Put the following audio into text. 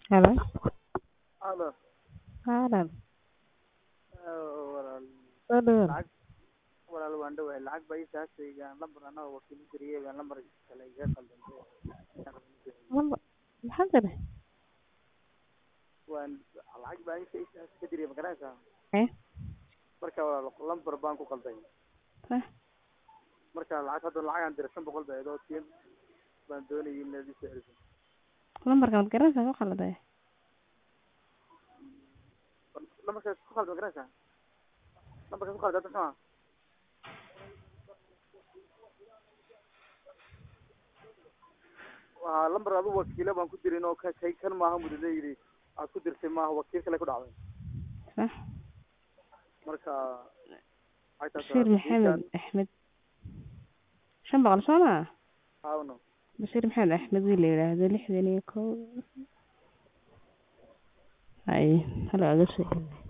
Hello. Alo. Haalan. walaal Soo dhawaad. lacag walaal waan dhawahay lacag baa ii saastayga lambar anaa wakiil gariyay baan lambar kale iga qaldantay Lamba maxaa tiri? waan lacag baa inta ii saastay ka diriyay ma garanaysaa Eh? marka walaal lambar baan ku qalday Eh? marka lacag hadda lacag aan diray shan boqol baa idoo tiin baan doonayay inaad ii soo celiso Lambarka mad garanaysaa ku qalday? lambarkaas ku qalday ma garanaysaa lambarkaas ku qalday hadda soo waa lambar adu wakiilo baan ku dirin oo ka kay kan maaha mudada yidhi aad ku dirtay maaha wakiil kale ku dhacday Sax. marka waxay tahay Bashiir Maxamed Axmed. Shan boqol soo maa? haawno Bashiir Maxamed Axmed wiil la yidhaahdo lixdan iyo kow. Hay, hala aga soo celi.